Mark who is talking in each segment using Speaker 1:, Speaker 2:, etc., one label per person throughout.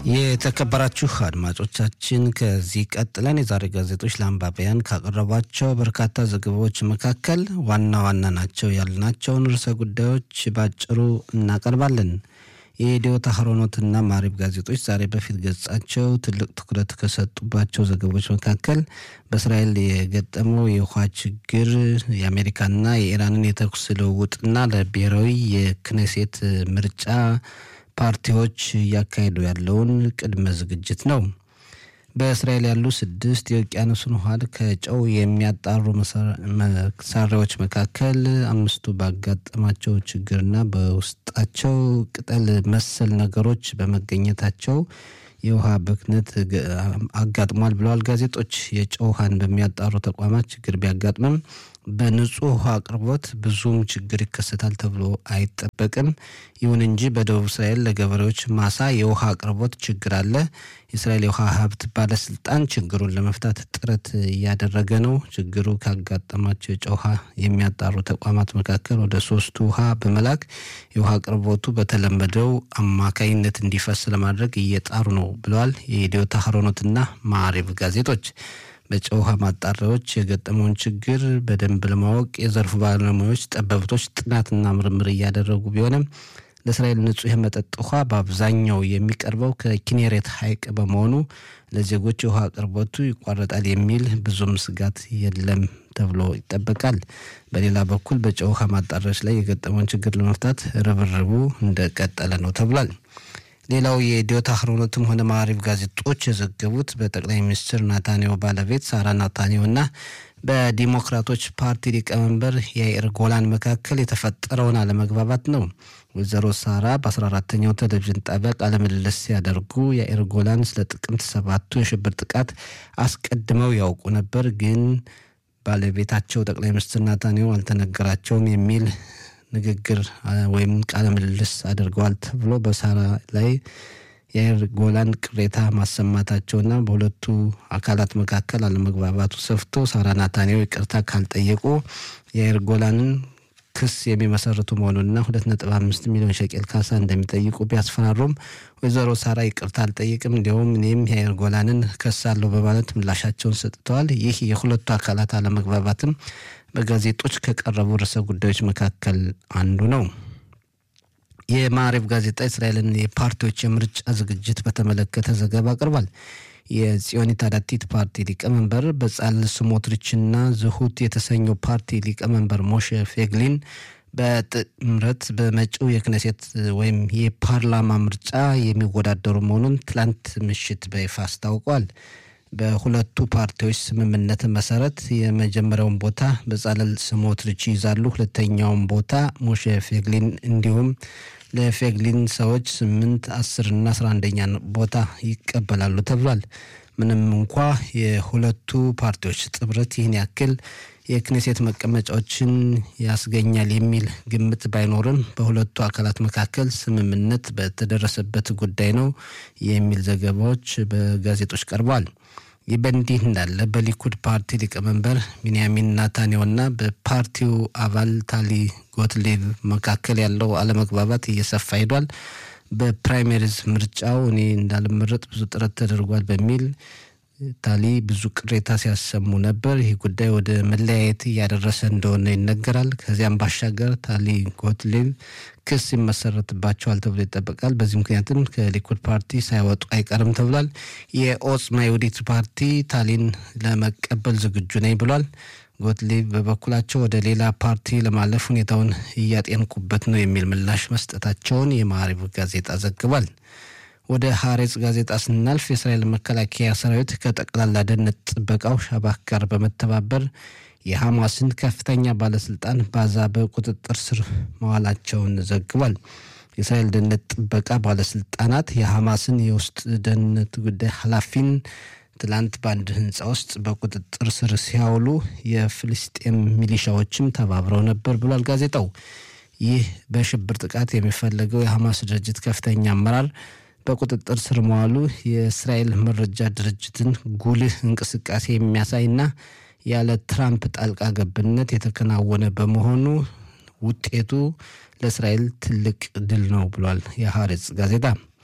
Speaker 1: የተከበራችሁ አድማጮቻችን ከዚህ ቀጥለን የዛሬ ጋዜጦች ለአንባቢያን ካቀረቧቸው በርካታ ዘገባዎች መካከል ዋና ዋና ናቸው ያልናቸውን ርዕሰ ጉዳዮች ባጭሩ እናቀርባለን። የኢትዮ ታህሮኖትና ማሪብ ጋዜጦች ዛሬ በፊት ገጻቸው ትልቅ ትኩረት ከሰጡባቸው ዘገቦች መካከል በእስራኤል የገጠመው የውሃ ችግር፣ የአሜሪካና የኢራንን የተኩስ ልውውጥና ለብሔራዊ የክኔሴት ምርጫ ፓርቲዎች እያካሄዱ ያለውን ቅድመ ዝግጅት ነው። በእስራኤል ያሉ ስድስት የውቅያኖስን ውሃ ከጨው የሚያጣሩ መሳሪያዎች መካከል አምስቱ ባጋጠማቸው ችግርና በውስጣቸው ቅጠል መሰል ነገሮች በመገኘታቸው የውሃ ብክነት አጋጥሟል ብለዋል ጋዜጦች። የጨው ውሃን በሚያጣሩ ተቋማት ችግር ቢያጋጥምም በንጹህ ውሃ አቅርቦት ብዙም ችግር ይከሰታል ተብሎ አይጠበቅም። ይሁን እንጂ በደቡብ እስራኤል ለገበሬዎች ማሳ የውሃ አቅርቦት ችግር አለ። የእስራኤል የውሃ ሀብት ባለስልጣን ችግሩን ለመፍታት ጥረት እያደረገ ነው። ችግሩ ካጋጠማቸው የጨው ውሃ የሚያጣሩ ተቋማት መካከል ወደ ሶስቱ ውሃ በመላክ የውሃ አቅርቦቱ በተለመደው አማካይነት እንዲፈስ ለማድረግ እየጣሩ ነው ብለዋል የኢትዮ ታህሮኖትና ማዕሪብ ጋዜጦች። በጨው ውሃ ማጣሪያዎች የገጠመውን ችግር በደንብ ለማወቅ የዘርፉ ባለሙያዎች፣ ጠበብቶች ጥናትና ምርምር እያደረጉ ቢሆንም ለእስራኤል ንጹህ የመጠጥ ውሃ በአብዛኛው የሚቀርበው ከኪኔሬት ሐይቅ በመሆኑ ለዜጎች የውሃ አቅርቦቱ ይቋረጣል የሚል ብዙም ስጋት የለም ተብሎ ይጠበቃል። በሌላ በኩል በጨው ውሃ ማጣሪያዎች ላይ የገጠመውን ችግር ለመፍታት ርብርቡ እንደቀጠለ ነው ተብሏል። ሌላው የኢትዮ ታህሮኖትም ሆነ ማዕሪብ ጋዜጦች የዘገቡት በጠቅላይ ሚኒስትር ናታንያሁ ባለቤት ሳራ ናታንያሁ እና በዲሞክራቶች ፓርቲ ሊቀመንበር የአይር ጎላን መካከል የተፈጠረውን አለመግባባት ነው። ወይዘሮ ሳራ በ14ተኛው ቴሌቪዥን ጣቢያ ቃለ ምልልስ ሲያደርጉ የአይር ጎላን ስለ ጥቅምት ሰባቱ የሽብር ጥቃት አስቀድመው ያውቁ ነበር፣ ግን ባለቤታቸው ጠቅላይ ሚኒስትር ናታንያሁ አልተነገራቸውም የሚል ንግግር ወይም ቃለ ምልልስ አድርገዋል ተብሎ በሳራ ላይ የአይር ጎላን ቅሬታ ማሰማታቸውና በሁለቱ አካላት መካከል አለመግባባቱ ሰፍቶ ሳራ ናታንያሁ ይቅርታ ካልጠየቁ የአይር ጎላንን ክስ የሚመሰርቱ መሆኑንና ሁለት ነጥብ አምስት ሚሊዮን ሸቄል ካሳ እንደሚጠይቁ ቢያስፈራሩም ወይዘሮ ሳራ ይቅርታ አልጠይቅም፣ እንዲያውም እኔም የአይር ጎላንን ከሳለሁ በማለት ምላሻቸውን ሰጥተዋል። ይህ የሁለቱ አካላት አለመግባባትም በጋዜጦች ከቀረቡ ርዕሰ ጉዳዮች መካከል አንዱ ነው። የማዕሪብ ጋዜጣ እስራኤልን የፓርቲዎች የምርጫ ዝግጅት በተመለከተ ዘገባ አቅርቧል። የጽዮኒት አዳቲት ፓርቲ ሊቀመንበር በጻል ስሞትሪችና ዝሁት የተሰኘው ፓርቲ ሊቀመንበር ሞሼ ፌግሊን በጥምረት በመጪው የክነሴት ወይም የፓርላማ ምርጫ የሚወዳደሩ መሆኑን ትላንት ምሽት በይፋ አስታውቋል። በሁለቱ ፓርቲዎች ስምምነት መሰረት የመጀመሪያውን ቦታ በጻለል ስሞትሪች ይይዛሉ። ሁለተኛውን ቦታ ሞሼ ፌግሊን እንዲሁም ለፌግሊን ሰዎች ስምንት አስር እና አስራ አንደኛ ቦታ ይቀበላሉ ተብሏል። ምንም እንኳ የሁለቱ ፓርቲዎች ጥምረት ይህን ያክል የክኔሴት መቀመጫዎችን ያስገኛል የሚል ግምት ባይኖርም በሁለቱ አካላት መካከል ስምምነት በተደረሰበት ጉዳይ ነው የሚል ዘገባዎች በጋዜጦች ቀርበዋል። ይህ በእንዲህ እንዳለ በሊኩድ ፓርቲ ሊቀመንበር ቢንያሚን ናታንያሁና በፓርቲው አባል ታሊ ጎትሌብ መካከል ያለው አለመግባባት እየሰፋ ሄዷል። በፕራይሜሪዝ ምርጫው እኔ እንዳልመረጥ ብዙ ጥረት ተደርጓል በሚል ታሊ ብዙ ቅሬታ ሲያሰሙ ነበር። ይህ ጉዳይ ወደ መለያየት እያደረሰ እንደሆነ ይነገራል። ከዚያም ባሻገር ታሊ ጎትሌብ ክስ ይመሰረትባቸዋል ተብሎ ይጠበቃል። በዚህ ምክንያትም ከሊኩድ ፓርቲ ሳይወጡ አይቀርም ተብሏል። የኦጽማ የውዲት ፓርቲ ታሊን ለመቀበል ዝግጁ ነኝ ብሏል። ጎትሌብ በበኩላቸው ወደ ሌላ ፓርቲ ለማለፍ ሁኔታውን እያጤንኩበት ነው የሚል ምላሽ መስጠታቸውን የማዕሪብ ጋዜጣ ዘግቧል። ወደ ሀሬጽ ጋዜጣ ስናልፍ የእስራኤል መከላከያ ሰራዊት ከጠቅላላ ደህንነት ጥበቃው ሻባክ ጋር በመተባበር የሐማስን ከፍተኛ ባለስልጣን ባዛ በቁጥጥር ስር መዋላቸውን ዘግቧል። የእስራኤል ደህንነት ጥበቃ ባለስልጣናት የሐማስን የውስጥ ደህንነት ጉዳይ ኃላፊን ትላንት በአንድ ህንፃ ውስጥ በቁጥጥር ስር ሲያውሉ የፍልስጤም ሚሊሻዎችም ተባብረው ነበር ብሏል ጋዜጣው። ይህ በሽብር ጥቃት የሚፈለገው የሐማስ ድርጅት ከፍተኛ አመራር በቁጥጥር ስር መዋሉ የእስራኤል መረጃ ድርጅትን ጉልህ እንቅስቃሴ የሚያሳይና ያለ ትራምፕ ጣልቃ ገብነት የተከናወነ በመሆኑ ውጤቱ ለእስራኤል ትልቅ ድል ነው ብሏል የሐሬጽ ጋዜጣ።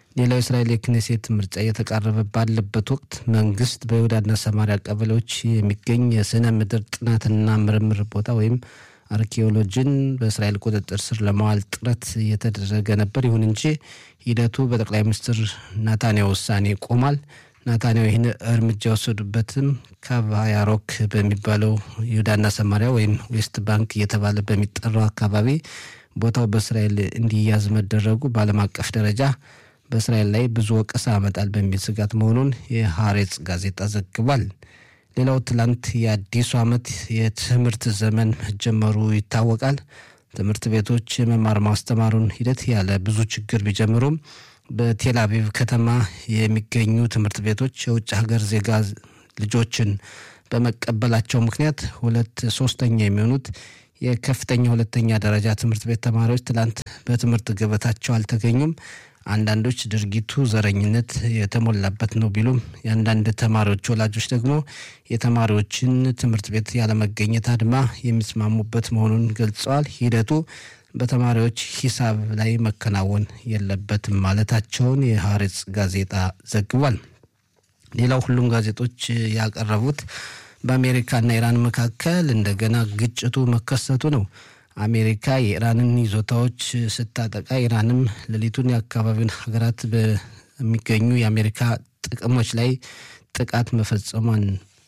Speaker 1: ሌላው የእስራኤል የክኔሴት ምርጫ እየተቃረበ ባለበት ወቅት መንግስት በይሁዳና ሰማሪያ ቀበሌዎች የሚገኝ የስነ ምድር ጥናትና ምርምር ቦታ ወይም አርኪኦሎጂን በእስራኤል ቁጥጥር ስር ለማዋል ጥረት እየተደረገ ነበር። ይሁን እንጂ ሂደቱ በጠቅላይ ሚኒስትር ናታንያሁ ውሳኔ ቆሟል። ናታንያሁ ይህን እርምጃ የወሰዱበትም ካቫያሮክ በሚባለው ይሁዳና ሰማሪያ ወይም ዌስት ባንክ እየተባለ በሚጠራው አካባቢ ቦታው በእስራኤል እንዲያዝ መደረጉ በዓለም አቀፍ ደረጃ በእስራኤል ላይ ብዙ ወቀሳ ያመጣል በሚል ስጋት መሆኑን የሐሬጽ ጋዜጣ ዘግቧል። ሌላው ትላንት የአዲሱ ዓመት የትምህርት ዘመን መጀመሩ ይታወቃል። ትምህርት ቤቶች የመማር ማስተማሩን ሂደት ያለ ብዙ ችግር ቢጀምሩም በቴል አቪቭ ከተማ የሚገኙ ትምህርት ቤቶች የውጭ ሀገር ዜጋ ልጆችን በመቀበላቸው ምክንያት ሁለት ሶስተኛ የሚሆኑት የከፍተኛ ሁለተኛ ደረጃ ትምህርት ቤት ተማሪዎች ትላንት በትምህርት ገበታቸው አልተገኙም። አንዳንዶች ድርጊቱ ዘረኝነት የተሞላበት ነው ቢሉም የአንዳንድ ተማሪዎች ወላጆች ደግሞ የተማሪዎችን ትምህርት ቤት ያለመገኘት አድማ የሚስማሙበት መሆኑን ገልጸዋል። ሂደቱ በተማሪዎች ሂሳብ ላይ መከናወን የለበትም ማለታቸውን የሐሬጽ ጋዜጣ ዘግቧል። ሌላው ሁሉም ጋዜጦች ያቀረቡት በአሜሪካና ኢራን መካከል እንደገና ግጭቱ መከሰቱ ነው። አሜሪካ የኢራንን ይዞታዎች ስታጠቃ ኢራንም ሌሊቱን የአካባቢውን ሀገራት በሚገኙ የአሜሪካ ጥቅሞች ላይ ጥቃት መፈጸሟን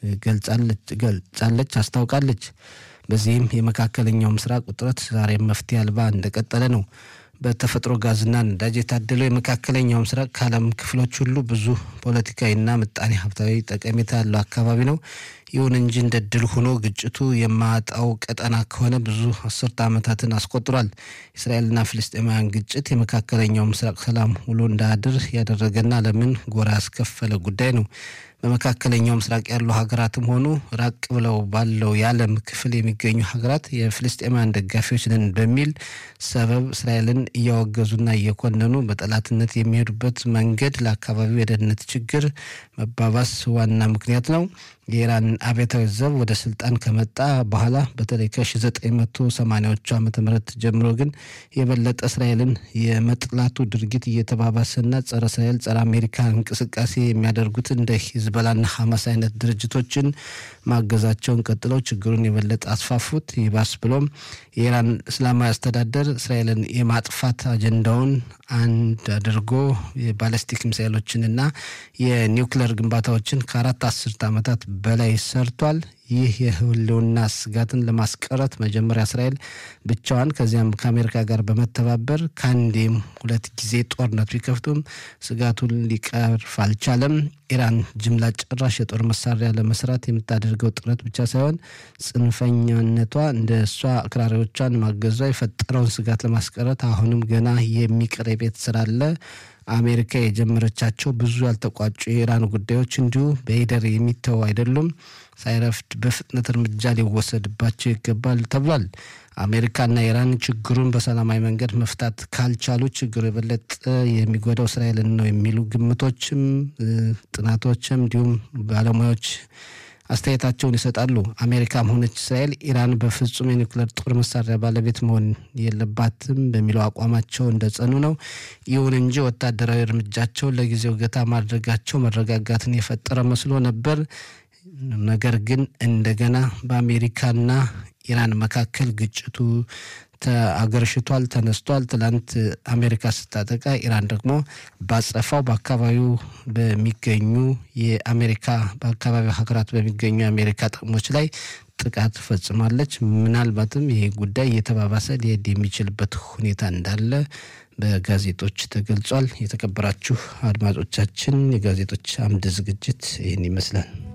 Speaker 1: ገልጻለች፣ አስታውቃለች። በዚህም የመካከለኛው ምስራቅ ውጥረት ዛሬም መፍትሄ አልባ እንደቀጠለ ነው። በተፈጥሮ ጋዝና ነዳጅ የታደለው የመካከለኛው ምስራቅ ከዓለም ክፍሎች ሁሉ ብዙ ፖለቲካዊና ምጣኔ ሀብታዊ ጠቀሜታ ያለው አካባቢ ነው። ይሁን እንጂ እንደ ድል ሆኖ ግጭቱ የማጣው ቀጠና ከሆነ ብዙ አስርተ ዓመታትን አስቆጥሯል። እስራኤልና ፍልስጤማውያን ግጭት የመካከለኛው ምስራቅ ሰላም ውሎ እንዳያድር ያደረገና ዓለምን ጎራ ያስከፈለ ጉዳይ ነው። በመካከለኛው ምስራቅ ያሉ ሀገራትም ሆኑ ራቅ ብለው ባለው የዓለም ክፍል የሚገኙ ሀገራት የፍልስጤማውያን ደጋፊዎች ነን በሚል ሰበብ እስራኤልን እያወገዙና እየኮነኑ በጠላትነት የሚሄዱበት መንገድ ለአካባቢው የደህንነት ችግር መባባስ ዋና ምክንያት ነው። የኢራን አብዮታዊ ዘብ ወደ ስልጣን ከመጣ በኋላ በተለይ ከ1980ዎቹ ዓመተ ምህረት ጀምሮ ግን የበለጠ እስራኤልን የመጥላቱ ድርጊት እየተባባሰና ጸረ እስራኤል ጸረ አሜሪካ እንቅስቃሴ የሚያደርጉት እንደ ሂዝበላና ሐማስ አይነት ድርጅቶችን ማገዛቸውን ቀጥለው ችግሩን የበለጠ አስፋፉት። ይባስ ብሎም የኢራን እስላማዊ አስተዳደር እስራኤልን የማጥፋት አጀንዳውን አንድ አድርጎ የባለስቲክ ሚሳይሎችንና የኒውክለር ግንባታዎችን ከአራት አስርት ዓመታት በላይ ሰርቷል። ይህ የህልውና ስጋትን ለማስቀረት መጀመሪያ እስራኤል ብቻዋን ከዚያም ከአሜሪካ ጋር በመተባበር ከአንዴም ሁለት ጊዜ ጦርነት ቢከፍቱም ስጋቱን ሊቀርፍ አልቻለም። ኢራን ጅምላ ጨራሽ የጦር መሳሪያ ለመስራት የምታደርገው ጥረት ብቻ ሳይሆን ጽንፈኛነቷ እንደ እሷ አክራሪዎቿን ማገዟ የፈጠረውን ስጋት ለማስቀረት አሁንም ገና የሚቀር የቤት ስራ አለ። አሜሪካ የጀመረቻቸው ብዙ ያልተቋጩ የኢራን ጉዳዮች እንዲሁ በሂደር የሚተው አይደሉም። ሳይረፍድ በፍጥነት እርምጃ ሊወሰድባቸው ይገባል ተብሏል። አሜሪካና ኢራን ችግሩን በሰላማዊ መንገድ መፍታት ካልቻሉ ችግሩ የበለጠ የሚጎዳው እስራኤልን ነው የሚሉ ግምቶችም ጥናቶችም እንዲሁም ባለሙያዎች አስተያየታቸውን ይሰጣሉ። አሜሪካም ሆነች እስራኤል ኢራን በፍጹም የኒውክሌር ጦር መሳሪያ ባለቤት መሆን የለባትም በሚለው አቋማቸው እንደጸኑ ነው። ይሁን እንጂ ወታደራዊ እርምጃቸውን ለጊዜው ገታ ማድረጋቸው መረጋጋትን የፈጠረ መስሎ ነበር። ነገር ግን እንደገና በአሜሪካና ኢራን መካከል ግጭቱ አገርሽቷል፣ ተነስቷል። ትላንት አሜሪካ ስታጠቃ ኢራን ደግሞ ባጸፋው በአካባቢው በሚገኙ የአሜሪካ በአካባቢው ሀገራት በሚገኙ የአሜሪካ ጥቅሞች ላይ ጥቃት ፈጽማለች። ምናልባትም ይሄ ጉዳይ እየተባባሰ ሊሄድ የሚችልበት ሁኔታ እንዳለ በጋዜጦች ተገልጿል። የተከበራችሁ አድማጮቻችን የጋዜጦች አምድ ዝግጅት ይህን ይመስላል።